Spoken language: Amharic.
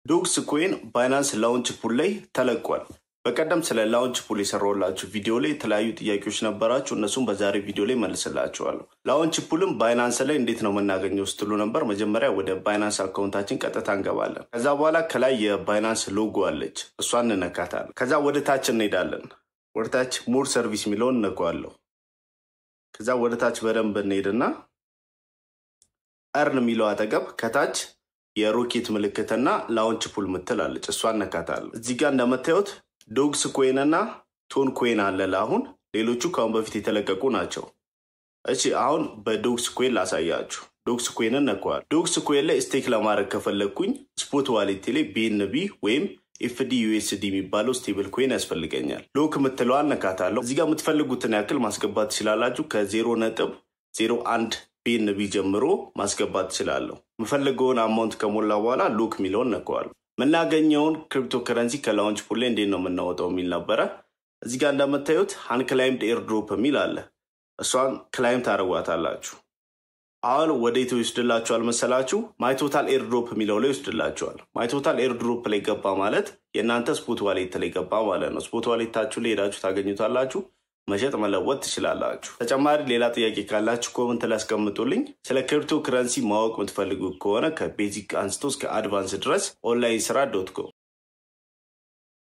ዶግስ ኮይን ባይናንስ ላውንች ፑል ላይ ተለቋል። በቀደም ስለ ላውንች ፑል የሰራሁላችሁ ቪዲዮ ላይ የተለያዩ ጥያቄዎች ነበራችሁ። እነሱም በዛሬ ቪዲዮ ላይ መልስላችኋለሁ። ላውንች ፑልም ባይናንስ ላይ እንዴት ነው የምናገኘው ስትሉ ነበር። መጀመሪያ ወደ ባይናንስ አካውንታችን ቀጥታ እንገባለን። ከዛ በኋላ ከላይ የባይናንስ ሎጎ አለች፣ እሷን እንነካታለን። ከዛ ወደ ታች እንሄዳለን። ወደ ታች ሞር ሰርቪስ የሚለውን እነካዋለሁ። ከዛ ወደ ታች በደንብ እንሄድና እርን የሚለው አጠገብ ከታች የሮኬት ምልክትና ላውንች ፑል ምትል አለች። እሷ እነካታለሁ። እዚህ ጋር እንደምታዩት ዶግስ ኮይን እና ቶን ኮይን አለ ለአሁን። ሌሎቹ ከአሁን በፊት የተለቀቁ ናቸው። እሺ አሁን በዶግስ ኮይን ላሳያችሁ። ዶግስ ኮይንን ነከዋል። ዶግስ ኮይን ላይ ስቴክ ለማድረግ ከፈለግኩኝ ስፖት ዋሌቴ ላይ ቢኤንቢ ወይም ኤፍዲ ዩኤስዲ የሚባለው ስቴብል ኮይን ያስፈልገኛል። ሎክ ምትለዋን ነካታለሁ። እዚህ ጋር የምትፈልጉትን ያክል ማስገባት ትችላላችሁ። ከዜሮ ነጥብ ዜሮ አንድ ቢኤንቢ ጀምሮ ማስገባት ትችላለሁ። የምፈልገውን አማውንት ከሞላ በኋላ ሎክ የሚለውን ነከዋል። የምናገኘውን ክሪፕቶ ከረንሲ ከላውንች ፑል ላይ እንዴት ነው የምናወጣው የሚል ነበረ። እዚህ ጋር እንደምታዩት አንክላይምድ ኤርድሮፕ የሚል አለ። እሷን ክላይም ታደርጓታላችሁ። አሁን ወደ የት ይወስድላችኋል መሰላችሁ? ማይቶታል ኤርድሮፕ የሚለው ላይ ይወስድላችኋል። ማይቶታል ኤርድሮፕ ላይ ገባ ማለት የእናንተ ስፖት ዋሌት ላይ ገባ ማለት ነው። ስፖት ዋሌታችሁ ላይ ሄዳችሁ ታገኙታላችሁ። መሸጥ መለወጥ ትችላላችሁ። ተጨማሪ ሌላ ጥያቄ ካላችሁ ኮመንት ላይ አስቀምጡልኝ። ስለ ክሪፕቶ ከረንሲ ማወቅ የምትፈልጉ ከሆነ ከቤዚክ አንስቶ እስከ አድቫንስ ድረስ ኦንላይን ስራ ዶት ኮም